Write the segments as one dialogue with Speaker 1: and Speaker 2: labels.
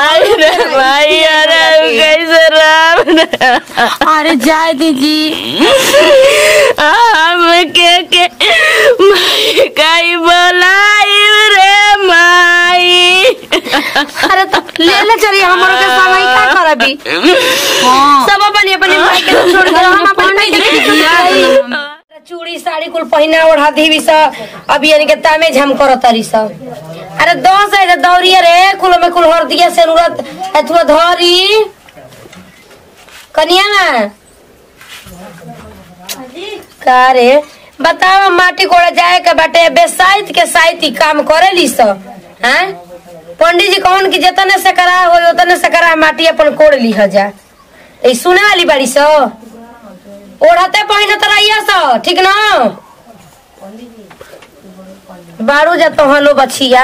Speaker 1: आई रे भाई अरे कैसे राम
Speaker 2: अरे जाए दीदी
Speaker 1: हम के के माई काई बोलाई रे माई
Speaker 2: अरे तो ले ले चलिए हमारे के समय का करबी सब अपनी अपनी माई के छोड़ के हम अपनी माई के चूड़ी साड़ी कुल पहिना ओढ़ा देवी सा अभी यानी के तामे झम कर तरी सा अरे दस है दौड़िए रे कुल में कुल हर दिया से नूरत एथुआ धरी कनिया ना का रे बतावा माटी कोड़ा जाए के बाटे बेसाइत के साइती काम करे ली स हैं पंडित जी कौन की जतने से करा हो उतने से करा माटी अपन कोड़ ली जा ए सुने वाली बाड़ी स ओढ़ते पहिने तो रहिया स ठीक ना बारू जा तो हलो बछिया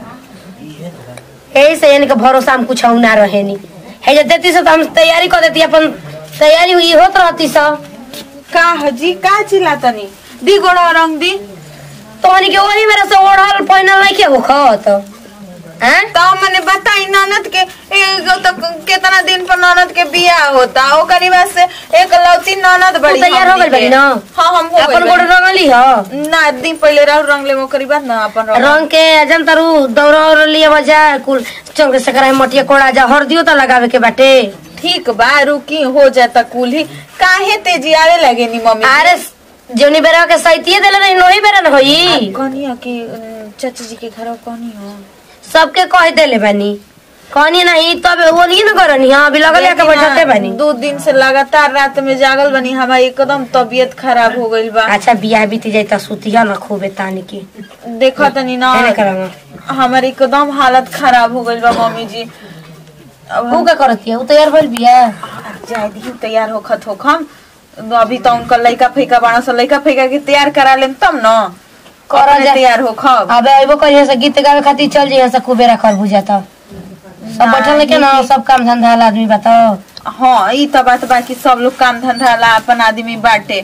Speaker 2: यही से इनके भरोसा हम कुछ ना रहे नी है जे देती से तो हम तैयारी कर देती अपन तैयारी हुई होत रहती सा
Speaker 3: का हजी का चिल्लातनी दी गोड़ा रंग दी
Speaker 2: तोहनी के वही मेरे से ओढ़ल पहिनल नहीं के होखत हैं
Speaker 3: तो मैंने बताई ननद के एगो तो कितना दिन पर ननद के बियाह होता ओकरी बाद से एक लौती ननद बड़ी
Speaker 2: तू तैयार हो
Speaker 3: हमनी
Speaker 2: गइल बाड़ी
Speaker 3: के।
Speaker 2: ना?
Speaker 3: हाँ हम हो
Speaker 2: अपन
Speaker 3: गइल
Speaker 2: गोड़
Speaker 3: बाड़ी।
Speaker 2: रंगली ह
Speaker 3: ना दिन पहले रहू रंग ले ओकरी बाद ना अपन रंग
Speaker 2: रंग के जन तरु दौरा और लिए बजा कुल चौक से कराए मटिया कोड़ा जा हरदियो तो लगावे के बाटे
Speaker 3: ठीक बा रुकी हो जाता कुल ही काहे तेजी आवे लगे नी मम्मी
Speaker 2: अरे जोनी बेरा के सैतिये देले नहीं नोही बेरा न होई
Speaker 3: कनिया के अम, चाची जी के घर कनी हो
Speaker 2: सबके कह देले बानी कहनी नहीं तब वो नहीं न करनी हां अभी लगल के बैठते बानी
Speaker 3: दो दिन से लगातार रात में जागल बनी हमार एकदम तबीयत खराब हो गइल बा
Speaker 2: अच्छा बियाह बीती जाई त सुतिया न खूबे तानी की
Speaker 3: देखा तनी ना
Speaker 2: एने करम
Speaker 3: हमार एकदम हालत खराब हो गइल बा मम्मी जी अब
Speaker 2: ऊ का करती है ऊ तैयार भइल बिया
Speaker 3: जाए दी तैयार होखत होखम अभी तो उनका लइका फैका बाड़ा सा लइका फैका के तैयार करा लेम तब न
Speaker 2: करा
Speaker 3: अपने
Speaker 2: जा-
Speaker 3: तैयार होखब
Speaker 2: अबे अइबो करिए से गीत गावे खातिर चल जइए से खूबे रखल बुझा त सब बैठल के ना सब काम धंधा वाला आदमी बताओ
Speaker 3: हाँ ई तो बात बाकी सब लोग काम धंधा ला अपन आदमी बाटे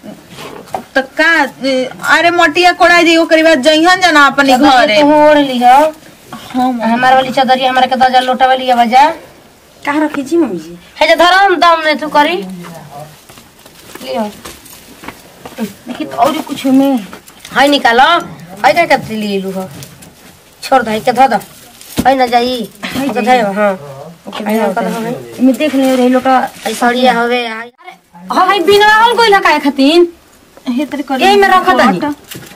Speaker 3: तो का अरे मटिया कोड़ा जी ओकरी बाद जइहन जना अपनी घरे
Speaker 2: तू ओढ़ लिह
Speaker 3: हाँ
Speaker 2: हमार वाली चदरिया हमारे के दर्जन लोटा वाली बजा
Speaker 4: कहाँ रखी जी मम्मी जी
Speaker 2: है जे धरम दम ने तू करी लियो
Speaker 4: देखी तो और कुछ में
Speaker 2: है निकालो है का कतरी लिए लू हो छोड़ दे के धो दो है ना जाई तो धे हां है ना कर हो
Speaker 4: इमे देख ले रही लोग का
Speaker 2: सड़िया होवे आई
Speaker 4: हाँ भाई बिना हल कोई लगा खातिर
Speaker 3: हे तरी कर
Speaker 4: यही में रखा तानी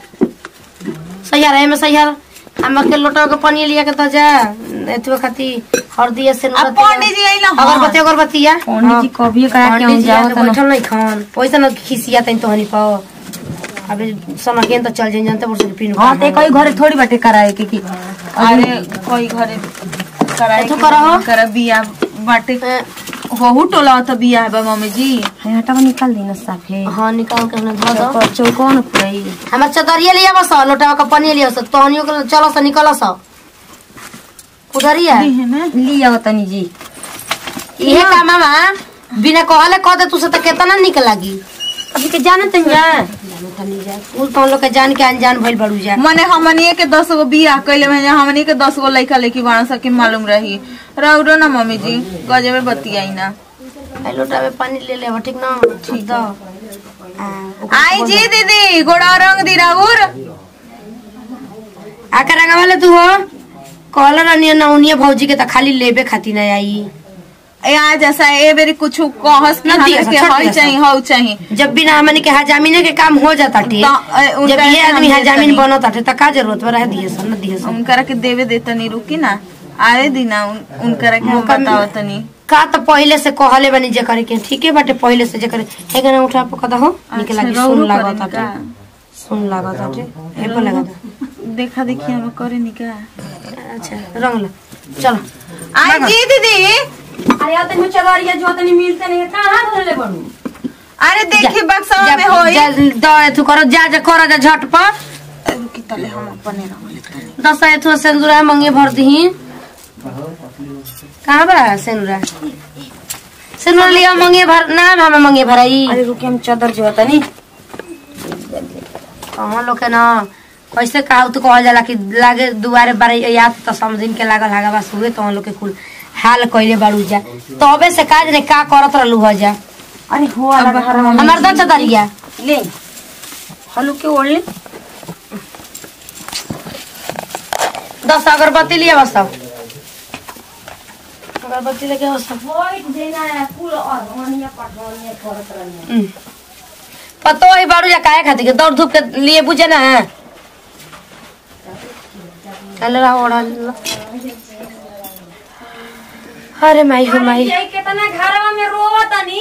Speaker 2: सैयार है में सैयार हम के लोटा के पानी लिया के तो जा एतवे खाती हरदी से
Speaker 3: अब पंडित जी आइला
Speaker 2: अगरबत्ती अगरबत्ती या
Speaker 4: पंडित जी कभी कहा के हम
Speaker 2: पंडित जी
Speaker 4: जाओ
Speaker 2: आके
Speaker 4: तो
Speaker 2: बैठल नहीं खान पैसा न खिसिया तन तो हनी पाओ अबे समकेन तो चल जाइन जानते बरस पिन
Speaker 4: हाँ ते कोई घरे थोड़ी बाटे कराए के की
Speaker 3: अरे कोई घरे कराए
Speaker 2: एथु करहो।
Speaker 3: कर बिया बाटे होहु टोला त बिया बा मम्मी जी
Speaker 4: है हटावा निकाल दी ना साफे
Speaker 2: हाँ निकाल के हमने धो दो
Speaker 4: पर चौकोन पुरई
Speaker 2: हमार चदरिया लिया बस लोटा का पानी लिया बस तोहनियो के चलो से निकलो सा उधर ही है
Speaker 3: है ना
Speaker 4: लिया तनी जी
Speaker 2: इहे का मामा बिना कहले कह दे तू से तो कितना निक लागी
Speaker 4: अभी के जाने तन जा
Speaker 2: उ तो लोग के जान के अनजान भइल बड़ू जा
Speaker 3: मने हमनी के दस गो बिया कैले में हमनी के दस गो लइका लइकी बाण सके मालूम रही रौरो ना मम्मी जी गजबे बतियाई ना
Speaker 2: आई लोटा में पानी ले ले ठीक ना ठीक दो
Speaker 3: आई जी दीदी गोड़ा रंग दी राउर
Speaker 2: आकर रंगा वाले तू हो कहल रहनी ना उनिए भौजी के त खाली लेबे खातिर ना आई
Speaker 3: ए आ जैसा ए बेरी कुछ कहस कि
Speaker 2: ना दिया
Speaker 3: हमरा के
Speaker 2: सा, छोड़
Speaker 3: हई
Speaker 2: दिया सा।
Speaker 3: चाहिए हौ चाहिए
Speaker 2: जब बिना हमने के हजामिने के काम हो जाता टे
Speaker 3: तो, ए, उनका
Speaker 2: जब ये
Speaker 3: के हम
Speaker 2: आदमी
Speaker 3: दे
Speaker 2: हजामिन
Speaker 3: तनी।
Speaker 2: बनता टे त का जरूरत बा रह दिए सन न दिए सन
Speaker 3: उनकरा के देवे दे तनी रुकी ना आए दी ना उन, उनकरा के हम
Speaker 2: मौका मिले।
Speaker 3: बताओ तनी
Speaker 2: का त पहिले से कहले बनी जे करे के ठीके बाटे पहिले से जे करे हे गना उठा पकदा हो निक
Speaker 3: अच्छा,
Speaker 2: लागी
Speaker 3: रौरो
Speaker 2: सुन लागत
Speaker 3: करेनी
Speaker 2: टे
Speaker 3: का?
Speaker 2: सुन लागत टे हे पर लगा
Speaker 3: देखा देखी हम करे नी का
Speaker 2: अच्छा रंग ला चलो
Speaker 3: आई जी दीदी
Speaker 4: अरे आते में चदरिया जो तनी मिलते नहीं कहां धरले बनू
Speaker 3: अरे देखी बक्सा
Speaker 2: जा-
Speaker 3: में होई
Speaker 2: जा- द एथु करो जा जा करो जा झटपट
Speaker 3: रुकी तले हम अपने रंग लेते
Speaker 2: दस एथु सेंदूरा मंगे भर दही कहाँ बा सेनुरा सेनुरा लिया मंगे भर ना हम मंगे भराई
Speaker 4: अरे रुके हम चदर जो तनी
Speaker 2: कहाँ लोग के ना कैसे कहा तो कहल जाला कि लागे दुआरे बारे याद तो समझिन के लागल हागा बस हुए तो लोग के कुल हाल कइले बाड़ू जा तबे से काज रे का करत रहलू हो जा
Speaker 4: अरे हो अलग घर में
Speaker 2: हमार दन चतरिया
Speaker 4: ले हलू के ओढ़ ले
Speaker 2: दस अगरबत्ती लिया बस सब अगरबत्ती लेके बस सब
Speaker 4: बैठ जेना है कुल और ओनिया पठोनिया करत रहनी
Speaker 2: हम्म। पतो है बाड़ू जा काहे खातिर के दौड़ धूप के लिए बुझे ना चल रहा ओढ़ा लो। अरे माई हो माई
Speaker 4: ये कितना घरवा में रोवतनी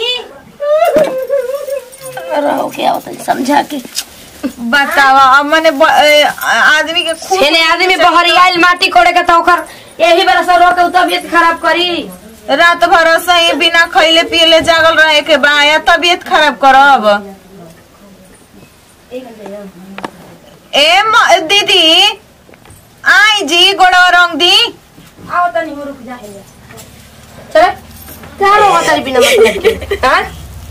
Speaker 2: रहो क्या होता है समझा के
Speaker 3: बतावा अब मने ब- ए, आदमी के खूब
Speaker 2: छेने आदमी बहरी आइल माटी कोड़े के तो ओकर यही बेरा से रो के उ तबियत खराब करी
Speaker 3: रात भर सही बिना खैले पियले जागल रहे के बा या तबीयत खराब करब ए म- दीदी आई जी गोड़ा रंग दी
Speaker 4: आओ तनी हो रुक जा
Speaker 2: चल क्या होगा तेरे बिना मतलब के हाँ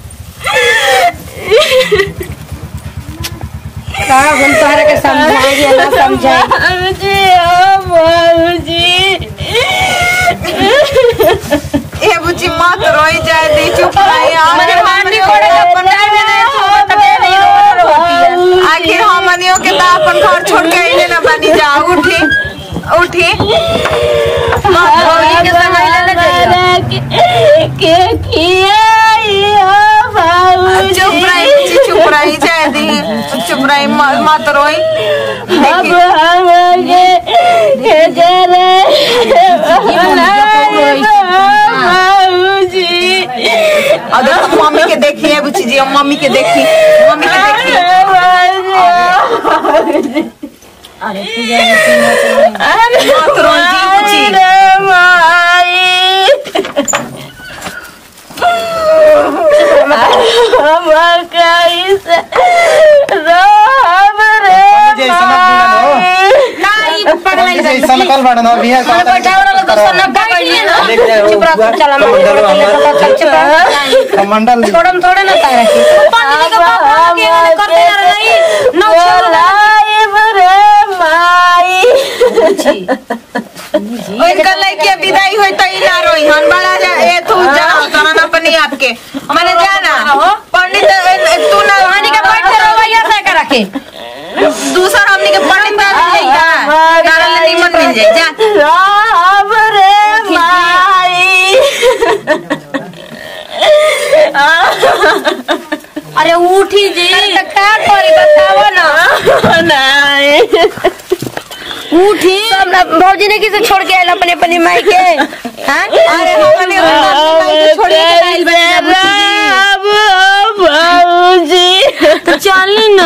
Speaker 2: का हम तोहरा के समझाएंगे ना समझाए
Speaker 1: बाबूजी ओ बाबूजी
Speaker 3: ए बुची मत रोई जाए दी चुप रही
Speaker 2: मने माटी कोड़े के पंडाल में नहीं हो तबे नहीं रो रोती
Speaker 3: आखिर हमनियों के तो अपन घर छोड़ के आइले ना बनी जा उठी उठी
Speaker 2: भौजी के संग आइले ना जाइए
Speaker 1: के के किया ओ बाबूजी
Speaker 3: चुप रही बुची चुप रही जाए दी चुप रही म- मत रोई
Speaker 1: अब हम के के करे बाबूजी
Speaker 3: और देखो मम्मी के देखिए बुची जी मम्मी के देखी मम्मी के देखी मत रोई जी बुची
Speaker 5: सकल बाड़न हो बिया
Speaker 2: हम बैठाओ ना तो सन्ना का कइले ना चुप रह चल हम चल चुप रह
Speaker 5: कमंडल
Speaker 2: छोड़म थोड़े ना तारा के पानी के पापा के मैंने करते ना रही नौ
Speaker 3: इनका लड़के विदाई होई तो इना रोई हन बड़ा जा ए तू जा तना ना अपनी आपके मैंने जाना पंडित ए, तू ना
Speaker 2: पानी के बैठ के रवैया से करा के
Speaker 3: दूसरा हमनी के पंडित ना मिल जाई हां नारा ले निमन मिल जाई जा
Speaker 2: अरे उठी जी तो का करी बताओ ना उठी हमरा भौजी ने किसे छोड़ के आइल अपने अपनी माई के हां
Speaker 3: अरे हमने हमने छोड़ के आइल बा
Speaker 1: तो चल ना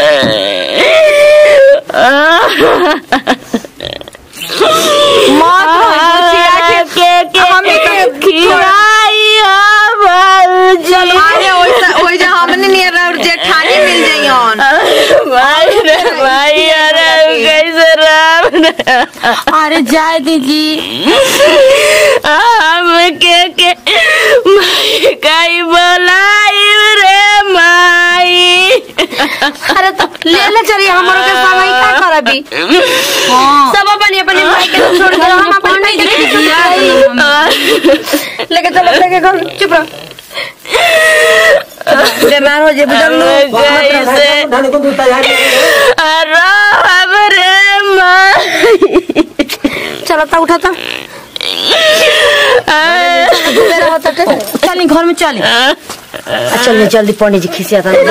Speaker 3: अरे ओइसा ओइ जा हमने नियर और जेठानी मिल जाई हन
Speaker 1: अरे जाए दीजी हम के के माई काई बोलाई रे माई
Speaker 2: अरे तो ले ले चली हमरो के संग ही का करबी सब अपनी अपनी माई के छोड़ के हम अपनी माई के लेके चलो लेके घर चुप रह बीमार हो जे बुझल
Speaker 1: कैसे राम रे माई
Speaker 2: चलो ता उठा ता बेरा होता के चल घर में चल चल जल्दी पंडित जी खिसिया था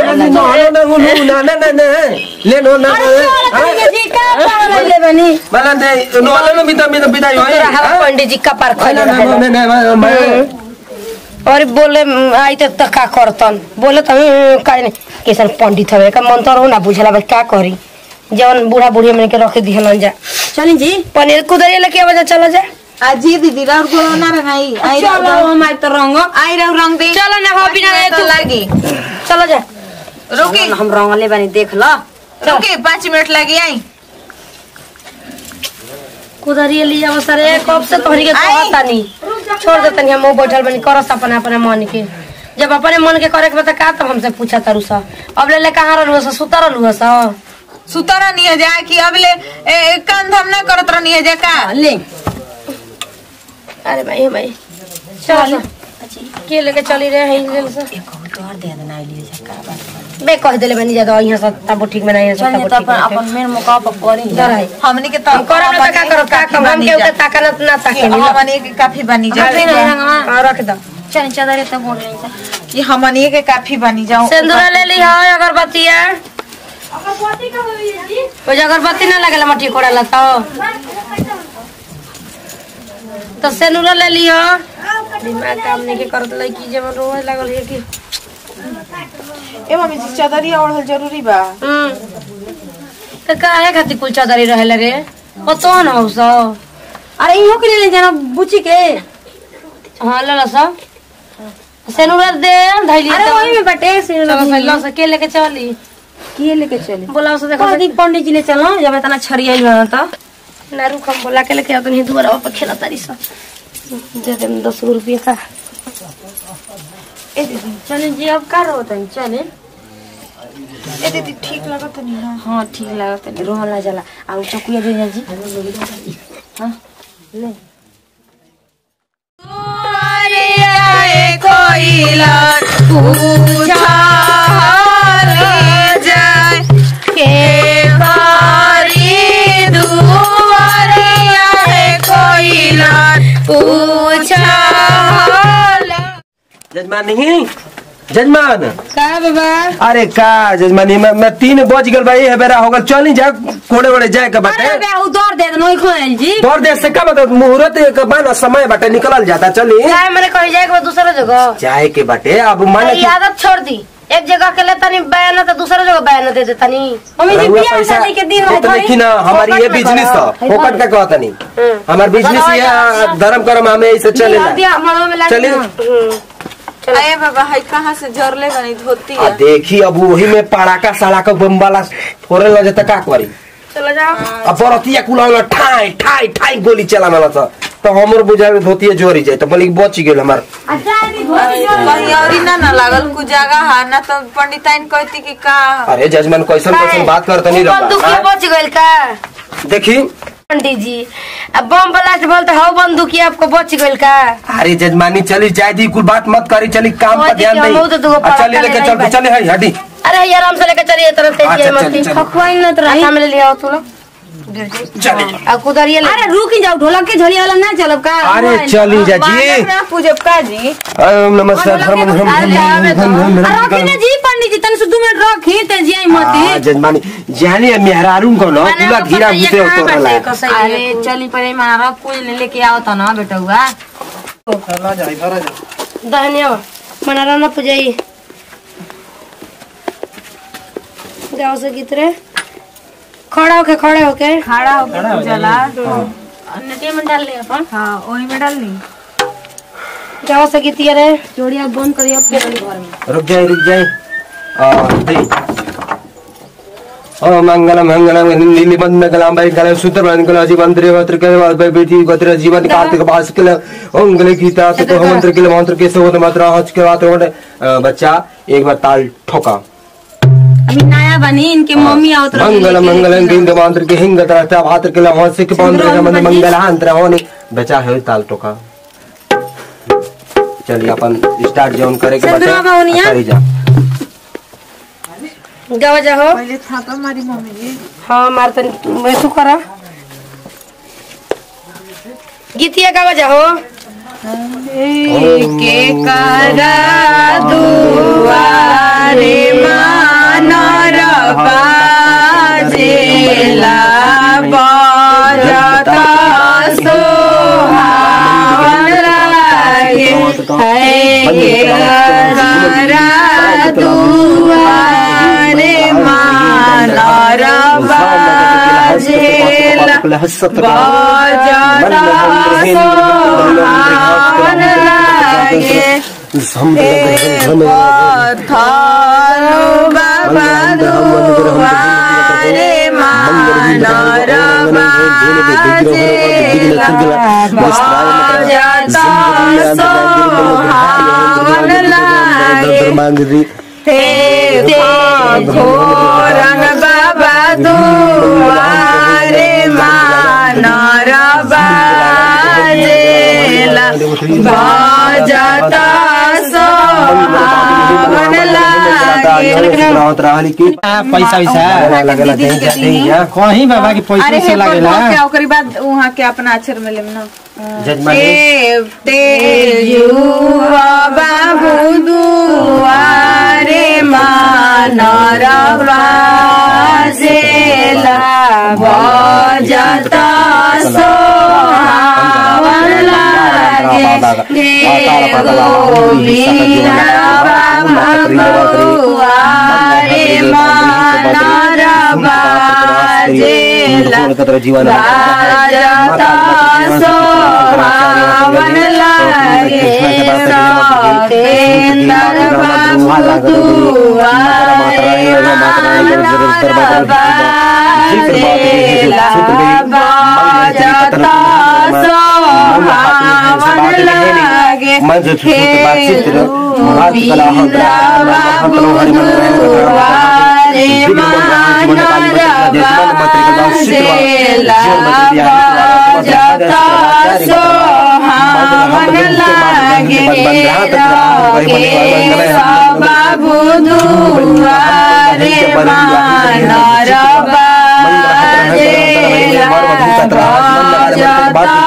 Speaker 2: ले बनी तोरा हवा पंडित जी कपार खोले रहे और बोले "म, आई तो तक का करतन बोले तो "हम्म, काहे नहीं कैसन पंडित हवे का मंत्र हो ना बुझला बस का करी जवन बूढ़ा बूढ़ी मन के रख दिहलन जा चली जी पनीर कुदरिया लेके आवा जा चला जा
Speaker 3: अजी दीदी राउर गोलो ना रंगाई आई राउर
Speaker 2: माई तो रंग
Speaker 3: आई राउर रंग दे
Speaker 2: चलो ना हो बिना रहे
Speaker 3: तो
Speaker 2: तू
Speaker 3: लागी
Speaker 2: चलो जा
Speaker 3: रुकी
Speaker 2: हम रंगले बानी देख ला
Speaker 3: रुकी पाँच मिनट लगी आई
Speaker 2: कुदरिया लिया बस रे कब से तोहरी के
Speaker 3: आई।
Speaker 2: कहता नहीं छोड़ दे तनी हम वो बैठल बनी करस अपने अपने मन के जब अपने मन के करे के बता का तब हमसे पूछा तारू सा अब ले ले कहाँ रहलू सा सुता रहलू सा
Speaker 3: सुतरा नहीं है जा कि अब ले ए, ए, कान धाम ना करत रहनी है जा का
Speaker 2: ले अरे भाई भाई चल के लेके चली रहे हैं ले से
Speaker 4: तोहर दे देना लिए का बात
Speaker 2: बे कह देले बनी ज्यादा यहाँ सब तब ठीक में नहीं सब
Speaker 4: चल
Speaker 2: तब
Speaker 4: तो
Speaker 2: ठीक
Speaker 4: अपन अपन मेन मौका पर करी
Speaker 2: डर है
Speaker 3: हमनी के तो
Speaker 2: हम करब ना तो का करब का करब हम के उते ताका ना ना ताके
Speaker 3: हमनी के काफी बनी जा
Speaker 4: काफी नहीं रंगवा
Speaker 2: हां रख दो
Speaker 4: चल चादर तब बोल रही था
Speaker 3: कि हमनी के काफी बनी जाओ
Speaker 2: सिंदूर ले ली हो अगरबत्तिया वो जो अगरबत्ती ना लगेला मट्टी कोड़ाला तो तो सिंदूर ले ली हो दिमाग काम नहीं के करत लड़की जब रोए लागल है कि
Speaker 3: ए मम्मी जी चादरिया ओढ़ल जरूरी बा
Speaker 2: हम्म तो काहे खातिर कुल चादरी रहे लगे ओ तो न हो सो
Speaker 4: अरे इहो के ले जाना बुची के
Speaker 2: हां ले लो सब सिंदूर दे धैली
Speaker 4: अरे वही में बटे से
Speaker 2: तो पहले से के लेके चली
Speaker 4: किए लेके चले
Speaker 2: बोला उसे देखो
Speaker 4: कह दी पंडित जी ले चलो जब इतना छरियाई बना तो
Speaker 2: ना रुक हम बोला के लेके आते नहीं दोबारा पर खेला तारी सा दे दे दस गो रुपये का
Speaker 3: ए दीदी
Speaker 4: चले जी अब का रहो तनी चले
Speaker 3: ए दीदी ठीक लगत नहीं ना
Speaker 4: हाँ ठीक लागत है रोहन ना जला आ उ चकुया दे जी हाँ ले
Speaker 6: जजमान नहीं जजमान
Speaker 2: का बाबा
Speaker 6: अरे का जजमानी मैं, मैं तीन बज गल भाई है बेरा होगल चल नहीं जा कोड़े वड़े जाए के बाटे
Speaker 4: अरे बे उ दौड़ दे नोई खोल जी
Speaker 6: दौड़ देर से का मतलब मुहूर्त के बाना समय बाटे निकलल जाता चली
Speaker 2: चाहे मैंने कहीं जाए के बाद दूसरा जगह
Speaker 6: जाए के बाटे अब माने
Speaker 2: ये आदत छोड़ दी एक जगह के लिए तनी बयान तो दूसरा जगह बयान दे दे तनी
Speaker 4: मम्मी जी
Speaker 6: रहुआ
Speaker 4: बियाह
Speaker 6: पैसा
Speaker 4: शादी के दिन
Speaker 6: तो देखी ना हमारी ये बिजनेस है फोकट का कहता नहीं हमार बिजनेस ये धर्म कर्म हमें ऐसे चलेला
Speaker 4: बियाह मड़वा में लाग
Speaker 6: चलिए
Speaker 3: अरे बाबा हाय कहाँ से जरले बनी धोती
Speaker 6: आ देखी अब वही में पड़ाका सड़ाका बम वाला फोड़े लगे तो का करी
Speaker 2: चलो जाओ
Speaker 6: अब बरतिया कुला ठाई ठाई ठाई गोली चला मला था तो हमर बुझा में धोतिया जोरी जाए तो बोली बच गेल हमार
Speaker 3: कहीं और ना ना लागल कुछ जगह है ना तो पंडिताइन कहती कि का
Speaker 6: अरे जजमान कैसन कैसन बात करते नहीं
Speaker 2: बंदूकिया
Speaker 6: रहा
Speaker 2: बच गइल का
Speaker 6: देखी
Speaker 2: पंडित जी अब बम ब्लास्ट बोल तो हाउ बंदूकिया आपको बच गइल का
Speaker 6: अरे जजमानी चली जाए दी कुल बात मत करी चली काम पर
Speaker 2: ओए
Speaker 6: ध्यान
Speaker 2: देखिए, हम बहुत
Speaker 6: दे
Speaker 2: दुगो पड़ाका
Speaker 6: चली लेके
Speaker 2: ले
Speaker 6: चल
Speaker 2: नहीं
Speaker 6: चले है हटी
Speaker 2: अरे ये आराम से लेकर चलिए तरह से
Speaker 6: अच्छा,
Speaker 2: ये
Speaker 6: चलिए,
Speaker 2: मस्ती
Speaker 6: चलिए।
Speaker 2: खखवाई ना तो रही में ले लिया तू लोग
Speaker 6: चली
Speaker 2: अब कुदरिए ले
Speaker 4: अरे रुक जाओ ढोलक के झोली वाला ना चलब का
Speaker 6: अरे चली जा जी
Speaker 3: पूजब का जी
Speaker 6: ओम नमः शिवाय धर्म धर्म धर्म धर्म
Speaker 4: रखी ना जी पंडित जी तन से दो मिनट रखी ते जी आई मती
Speaker 6: जजमानी जाने मेहरारू को ना
Speaker 2: मैंने
Speaker 6: पूरा
Speaker 2: आपको
Speaker 6: घिरा
Speaker 2: बताइए
Speaker 6: घुसे
Speaker 2: कहाँ
Speaker 6: उतरला
Speaker 2: बाटे कसैली है।
Speaker 4: अरे चली पड़े मारा रख पूज ले लेके आओ तो ना बेटा हुआ
Speaker 2: दहनिया मनारा ना पुजाई जाओ से कितरे खड़ा होके खड़े होके
Speaker 3: खड़ा होकर पूजला
Speaker 2: नटिया में डाल ले अपन
Speaker 3: हाँ वही में डालनी
Speaker 2: जाओ से कितिया रे
Speaker 4: जोड़िया बंद करिए अपने घर में
Speaker 6: रुक जाए रुक जाए आ, दे। ओ मंगलम मंगलम नीली बंद गलाम भाई गले सूत्र बंद गला जीवन त्रे वत्र के बाद भाई बेटी गोत्र जीवन कार्तिक पास के अंगले गीता तो मंत्र के मंत्र के सोत मात्रा हज के बात रोड बच्चा एक बार ताल ठोका
Speaker 4: अभी नया बनी इनके मम्मी आओ तो
Speaker 6: मंगल मंगल गिंद मंत्र के हिंग तरह भात्र के लहन सिख मंत्र के मंत्र मंगलांतर होने बचा है ताल ठोका चलिए अपन स्टार्ट जॉन करे के
Speaker 4: सिंदूरवा बाउनिया?
Speaker 6: करी जा
Speaker 2: जाओ जाओ
Speaker 3: पहले था तो हमारी मम्मी जी
Speaker 2: हाँ मार तन वैसू करा गीतिया गावा जाओ
Speaker 3: के करा दुआरे मानर बाजेला बजत सोहावन लागे है के करा दुआरे मानर बाजेला बजत सोहावन लागे पथर बाबा दुआरे मानर बाजेला बजत सोहावन लागे हे घोरन बाबा दुआरे मानर बाजेला बाजता सोहावन
Speaker 6: लागे
Speaker 5: पैसा वैसा
Speaker 6: लगेला दे दे या
Speaker 5: कहीं बाबा की पैसा
Speaker 3: अरे
Speaker 5: वैसा
Speaker 3: हे
Speaker 5: लागेला
Speaker 3: पर क्या ओकरी बाद वहाँ के अपना अक्षर में लेम ना
Speaker 6: जजमान
Speaker 3: देव तेजुआ बाबू दुआरे मानरवा जेला बजता सोहावन लागे हे गोविंदवा भगवारे मानरवा जेला
Speaker 6: जीवन
Speaker 3: राजता सोहावन लागे सतेंद्र बाबू दुआरे मानरवा जेला बाजता सोहावन लागे
Speaker 6: मन से सुसुत बातचीत हाथ कला हम
Speaker 3: बाबू दुआरे मानरवा जेला बाजता सोहावन लागे बाबू दुआरे मानरवा जेला बाजता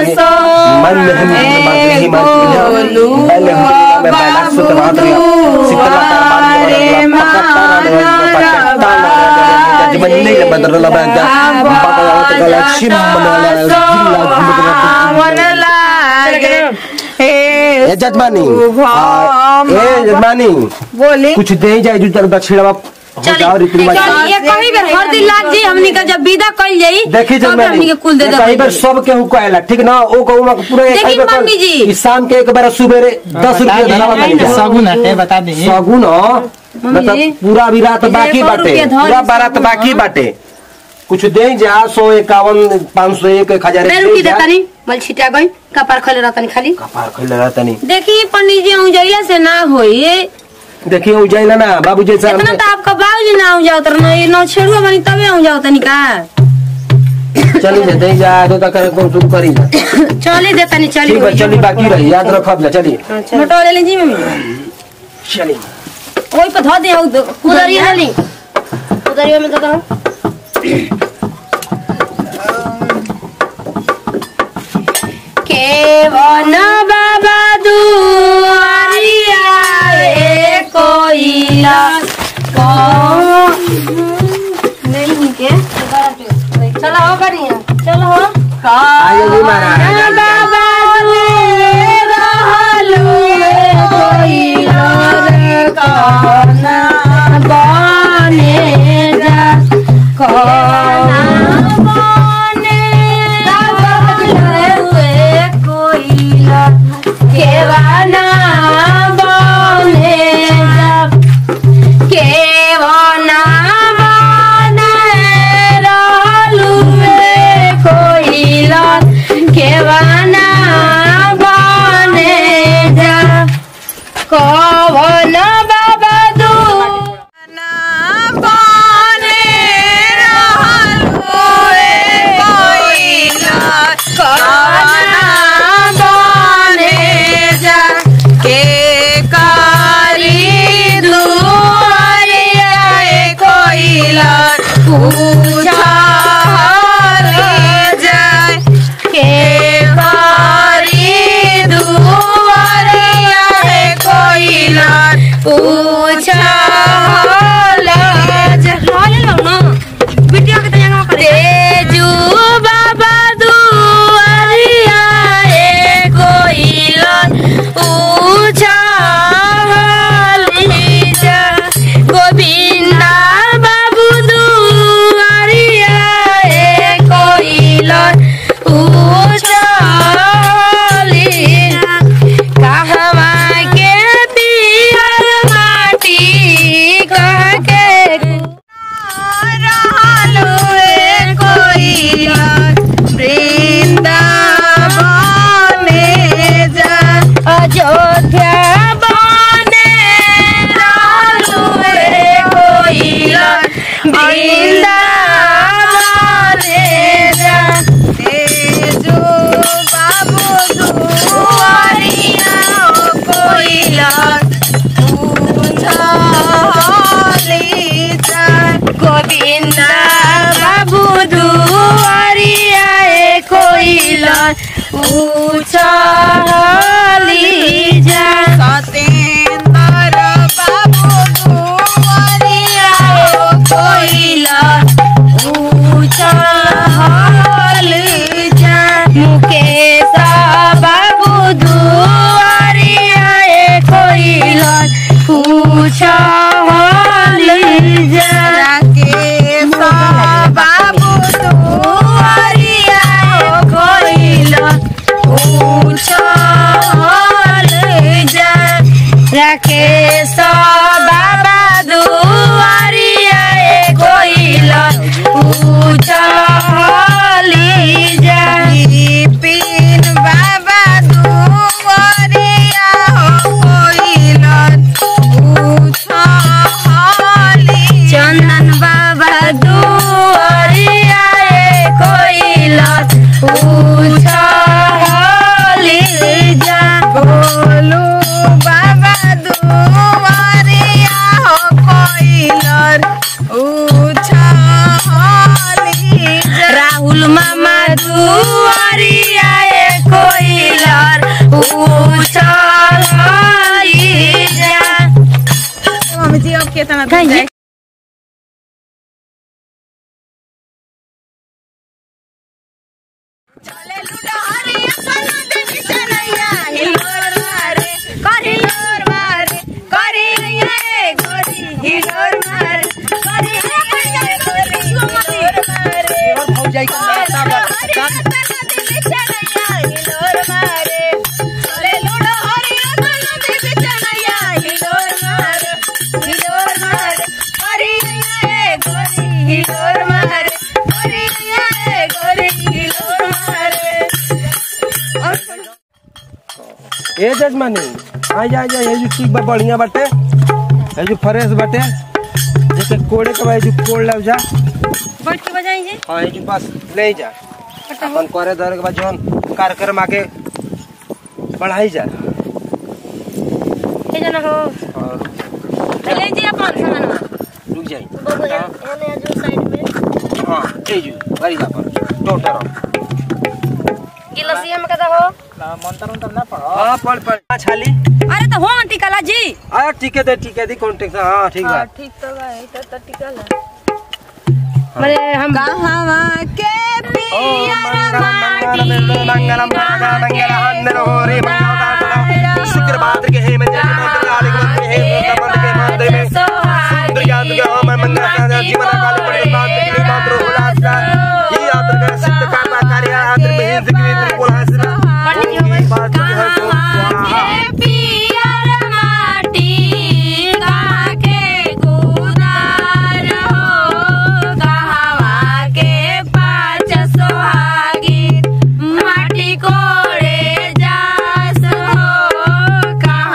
Speaker 6: जजमानी ए जजमानी
Speaker 3: बोले
Speaker 6: कुछ दे जाए जो तरह दक्षिण हो जाओ रीति रिवाज
Speaker 2: चल ये कहीं बेर हरदी लाग जी हमनी का जब विदा कइल जाई
Speaker 6: देखी
Speaker 2: तब हमनी के कुल दे
Speaker 6: कई बार
Speaker 2: दे
Speaker 6: सब के हुक्का आएला ठीक ना ओ कहू में पूरा एक
Speaker 2: देखी
Speaker 6: बार
Speaker 2: पंडित जी।
Speaker 6: ई शाम के एक बार सुबेरे दस रुपया धरावा बन जाए
Speaker 5: सगुन है बता दे
Speaker 6: सगुन ह, मतलब पूरा भी रात बाकी
Speaker 2: सौ
Speaker 6: बाटे
Speaker 2: रुपया धर
Speaker 6: पूरा
Speaker 2: ली
Speaker 6: बारात
Speaker 2: सगुन
Speaker 6: बाकी
Speaker 2: ह।
Speaker 6: बाटे कुछ दे जा सौ इक्यावन पाँच सौ एक एक हजार
Speaker 2: बे रुकी देतानी मल छिटा गई कपार खले रहतानी खाली
Speaker 6: कपार खैले रहता नहीं
Speaker 2: देखी पंडित जी आऊं जइला से ना होई
Speaker 6: देखिए उ जाइला ना बाबू जैसा
Speaker 2: इतना तो आपका बाबूजी ना आऊं जाओ तर नहीं नौ छेड़ुआ बनी तबे आऊं जाओ तनी का
Speaker 6: चली जा दे जा तो तक कौन तुम करी जा
Speaker 2: चले देतानी चली
Speaker 6: ठीक है चली बाकी रही याद रखब जा चली
Speaker 2: मोटो ले ली जी मम्मी
Speaker 6: चली
Speaker 2: ओई पे धो दे हउ उधरिया ले ली उधरिया में तो दो केवन बाबा दुआरिया रे कोइला नहीं के चलो हो बढ़िया चलो हो
Speaker 6: आइए जी महाराज
Speaker 2: बाबा रहलु कोइला रे काना बने जा काना बने रहलु कोइला केवाना बने जा केवना बने रहलु कोइला केवना बने जा कवन बाबा दू
Speaker 1: उछली जा
Speaker 3: सतेंद्र बाबू दुआरिया
Speaker 1: कोइला उछल जा मुकेश बाबू दुआरिया कोइला उछल जा
Speaker 3: राकेश बाबू दुआरिया
Speaker 1: कोइला उछल जा राकेश बाबा दुआरिया कोइला उछल जा
Speaker 3: बिपिन बाबा दुआरिया कोइलन उछली
Speaker 1: चंदन बाबा दुआरिया कोइला उछल जा
Speaker 3: बोलू बाबा दुआरिया कोइलन उछली
Speaker 1: राहुल मामा दुआरिया कोइलर उछल जा
Speaker 3: मम्मी जी अब केतना
Speaker 1: कहीं
Speaker 3: जाए चले लूडा हरे अपन देवी चलैया हिलोर मारे करी हिलोर मारे करी ये गोरी हिलोर मारे करी ये गोरी हिलोर मारे
Speaker 5: भौजाई का
Speaker 3: हरे अपन देवी चलैया हिलोर मारे चले लूडा हरे अपन देवी चलैया हिलोर मारे हिलोर मारे करी ये गोरी हिलोर मारे करी ये गोरी हिलोर मारे
Speaker 6: ए जजमानी आ जा जा ये जो ठीक बा बढ़िया बाटे ये जो फ्रेश बाटे जैसे कोड़े के भाई जो कोड़ लग जा
Speaker 2: बैठ के बजाई जी
Speaker 6: हाँ ये जो बस ले जा अपन करे दर के बाद जौन कार्यक्रम आके बढ़ाई जा
Speaker 2: हे जना हो
Speaker 6: और
Speaker 2: ले जी अपन सामान
Speaker 6: रुक जाई
Speaker 2: बाबू एने जो साइड में
Speaker 6: हाँ ए जो गाड़ी जा पर टोटर
Speaker 2: गिलसिया में कदा हो
Speaker 5: मंत्र उंतर ना पढ़ो
Speaker 6: हाँ पढ़ पढ़ हाँ, छाली
Speaker 2: अरे तो हो आंटी कला जी
Speaker 6: आ ठीक है दे ठीक है दी कॉन्टेक्ट हाँ ठीक है
Speaker 2: ठीक तो भाई तो तो टिकल है मरे हम
Speaker 3: कहवा के
Speaker 6: ओम मंगलम मंगलम मंगलम मंगलम मंगलम हंदन होरे मंगलम शुक्र भाद्र के हे में जय मंत्र काली के मंत्र हे मंत्र के मंत्र में सुंदर ज्ञान के ओम मंगल का जीवन काल पर बात के मंत्र होला ये यात्र कर सिद्ध का कार्य यात्र में हिंद की त्रिपुल हासिल पंडित जी बात जो है सो स्वाहा
Speaker 1: पियर माटी काके गुदार हो गहवा के पाँच सोहागी माटी कोड़े जास हो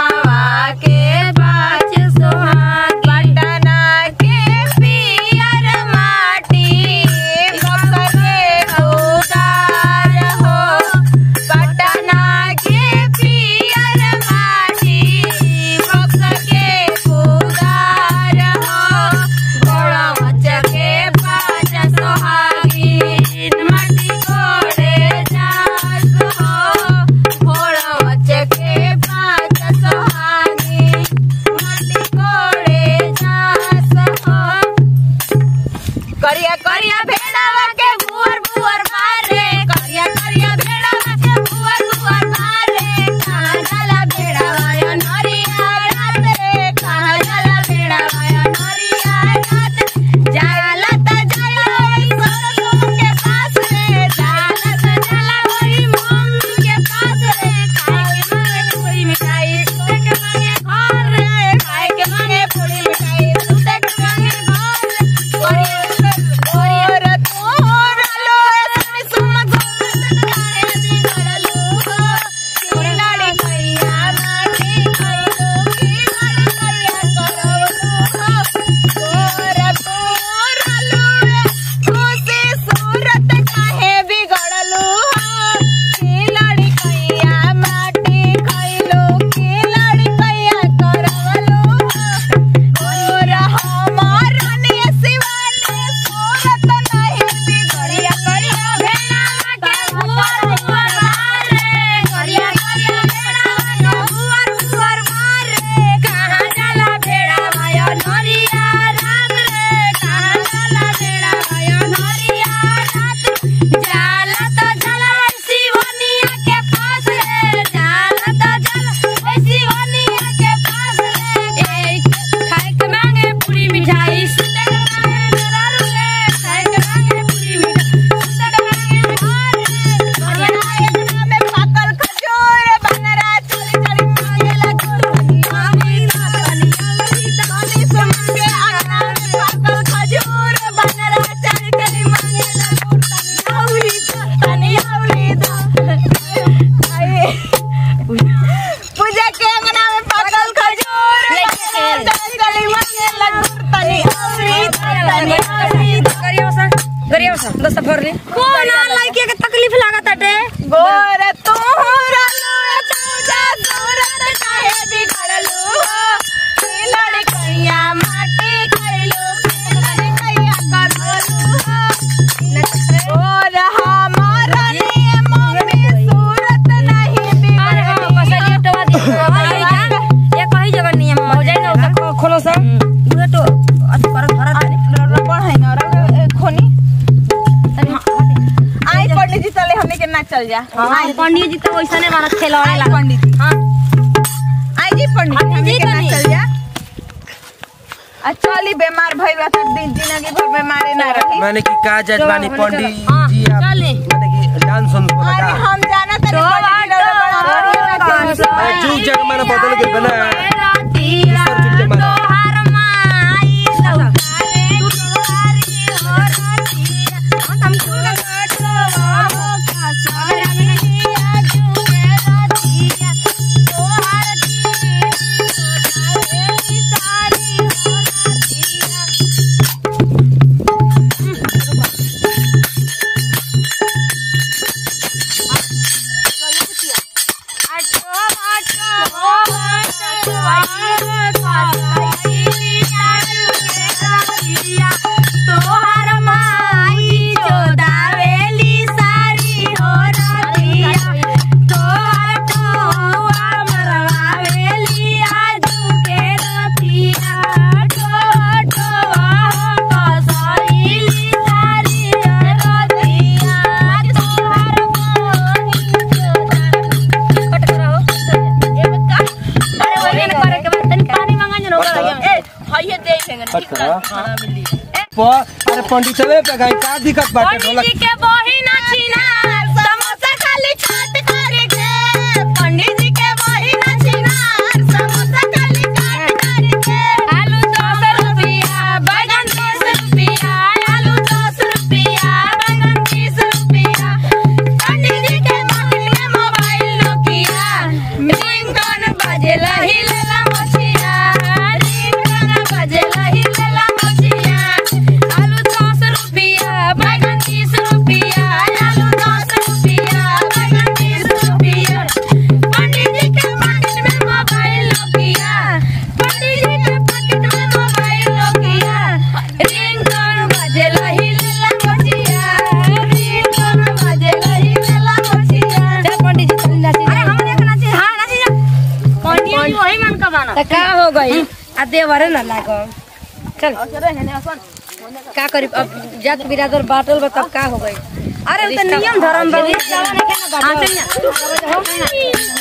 Speaker 2: से भर ली
Speaker 1: कौन लड़के के तकलीफ लागत हटे
Speaker 3: गोर तोहरा लोए पूजा सूरत काहे बिगड़लू हो ई लड़कैया माटी खइलू लड़कैया करलू हो गोर हमारा नियम में सूरत नहीं
Speaker 1: अरे हम कसरिया टवा दी ये कही जगह नियम हो जाए ना
Speaker 2: खो- खोलो सा
Speaker 1: उहे तो अति कर धरा
Speaker 3: खोनी आई पंडित जी चले हमने के ना चल जा
Speaker 1: हां पंडित जी तो वैसने मारा खेलौड़े
Speaker 3: आई
Speaker 1: लागत
Speaker 3: पंडित जी
Speaker 1: हां
Speaker 3: आई जी पंडित जी
Speaker 1: पंडित
Speaker 3: हमने
Speaker 1: जी
Speaker 3: के ना
Speaker 1: तनी।
Speaker 3: चल जा आ चली बीमार भइल बा त दिन जिंदगी भर बीमारे ना रही
Speaker 6: मैंने की कहा जजमानी पंडित
Speaker 1: हां
Speaker 6: जी आप
Speaker 1: चले
Speaker 6: मैंने की डांस सुन को
Speaker 3: अरे
Speaker 6: लगा
Speaker 3: हम जाना तनी पंडित जी लोग बड़ा बढ़िया नाचे हैं।
Speaker 6: अरे चूक जग मैंने बदल के बना
Speaker 1: रातीला तोहार माई सौकारे दुआरी हो रातीला हम कुल गटवा का सारिया जुए रातीला तोहार दी सौकारे सारी हो रातीला आटो आटो आटो तोहर माई जोदावेली सारी हो रतिया तोहर टोआ मरवावेली आजू के रतिया टोआ टोआ हो कसैली सारी हो रतिया तोहर माई जोदावेली कट करो ए बता अरे वही न करे के बाद तनी पानी मांगा जनो ए हइए दे देंगे ठीक
Speaker 6: करा।
Speaker 1: खाना मिली
Speaker 6: प- अरे पंडित चले पे गई का दिक्कत बाटे
Speaker 1: पंडित
Speaker 6: ढोलक
Speaker 1: जी के बही ना छीना समोसा खाली चाट करे के पंडित जी के बही ना छीना समोसा खाली चाट करे के आलू दस रुपया बैगन बीस रुपया आलू दस रुपया बैगन बीस रुपया पंडित जी के पॉकेट में मोबाइल नोकिया रिंगटोन बजेला हिलेला मछिया रिंगटोन बजेला हिलेला मछिया आलू दस रुपया बैगन बीस रुपया आलू दस रुपया बैगन बीस रुपया पंडित जी के पॉकेट में मोबाइल नोकिया पंडित जी के पॉकेट में मोबाइल नोकिया रिंगटोन बजेला हिलेला मछिया रिंगटोन बजेला हिलेला मछिया
Speaker 2: चल पंडित जी चल नाची
Speaker 1: अरे हम देखना चाहिए हाँ नाची जा पंडित जी वही मन का गाना
Speaker 2: त का हो गई आ देवरे न लागो चल का करी अब जात बिरादर बाटल बा तब का हो गई
Speaker 1: अरे वो तो नियम धर्म बा हाँ चल ना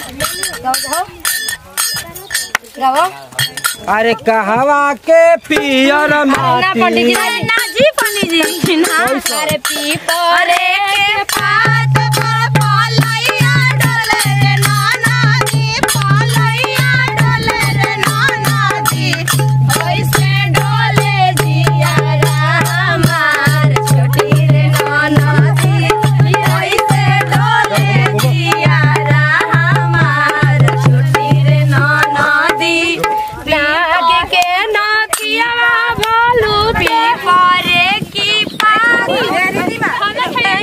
Speaker 2: गावो
Speaker 6: अरे कहवा के पियर
Speaker 2: ना
Speaker 6: माटी
Speaker 2: पंडित जी
Speaker 1: अरे ना जी पंडित जी ना अरे पीपरे के पात पर पालैया डोले रे नाना जी पालैया डोले रे नाना जी ऐसे डोले जिया हमार छोटी रे नाना जी ऐसे डोले जिया हमार छोटी रे नाना दी लागे के नाथिया भोलू पीपरे की पात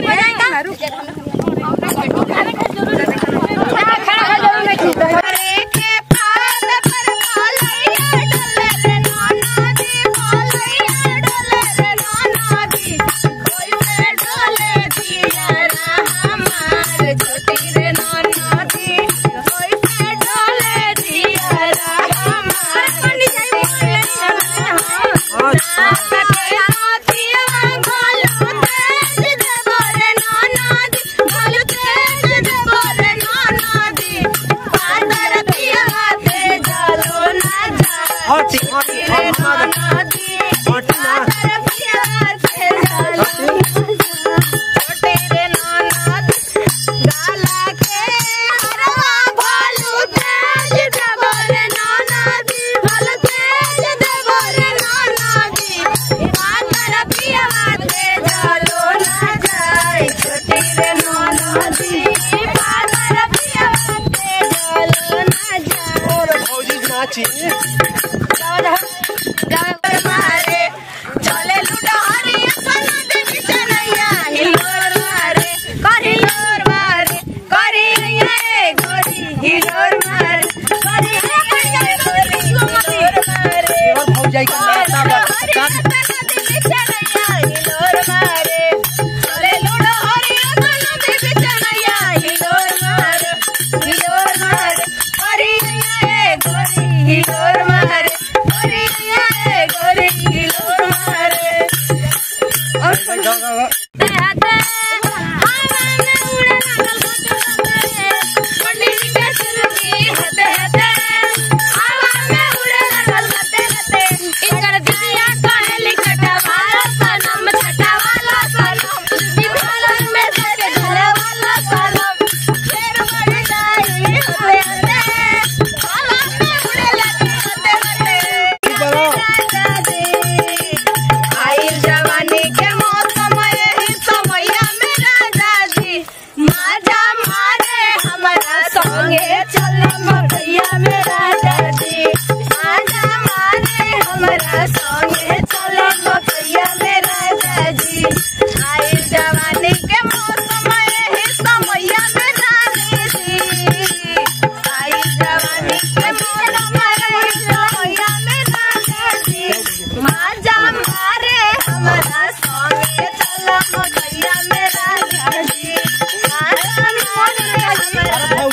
Speaker 3: आई जवानी के मौसम यही समैया में राजा जी माजा मारे हमारा संगे चल मकैया में राजा जी माजा मारे हमारा संगे चल मकैया में राजा जी आई जवानी के मौसम यही समैया में रानी जी आई जवानी के मौसम यही समैया में राजा जी माजा मारे हमारा संगे चल मकैया में राजा जी माजा मारे हमारा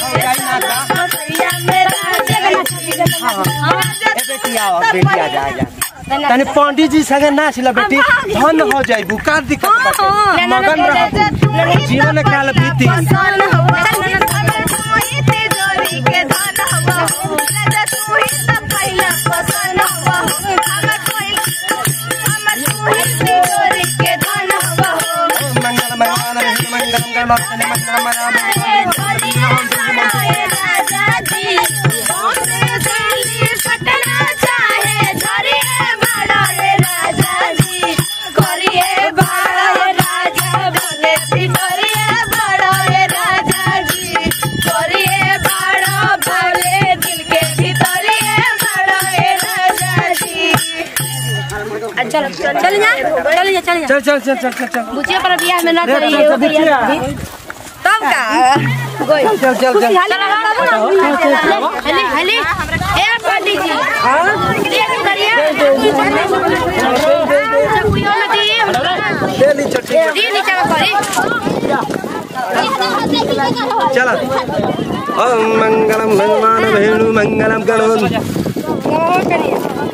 Speaker 3: मकैया में राजा जी
Speaker 6: बेटी आओ बेटी आ जा जा तने पंडित जी संगे नाच ला बेटी धन हो जाइबू का दिक्कत बाटे मगन रह जीवन काल बीती
Speaker 3: पसन हुआ तुही तिजोरी के धन हुआ राजा तुही त पहिला पसन हुआ हमर कोई हमर तुही तिजोरी के धन हुआ
Speaker 6: मंगल मंगल मंगल मंगल मंगल मंगल
Speaker 3: राजा जी कौन दिल्ली पटना चाहे धरिए बड़ा राजा जी करिए बड़ा राजा भले भी करिए बड़ा राजा जी करिए बड़ा भले दिल के भीतरिए बड़ा राजा जी
Speaker 2: चल चल जा चल जा चल जा
Speaker 6: चल चल चल चल चल चल
Speaker 2: बुचिया पर बियाह में ना
Speaker 6: रे,
Speaker 2: करी
Speaker 6: चल, चल, बुचिया।
Speaker 3: तब का
Speaker 6: चल चल चल
Speaker 2: हले हले ए पंडित जी देख करिए चकुइयो में दी
Speaker 6: ले ली चल ठीक
Speaker 2: दी नीचे में करी
Speaker 6: चल ओम मंगलम भगवान वेणु मंगलम करोमि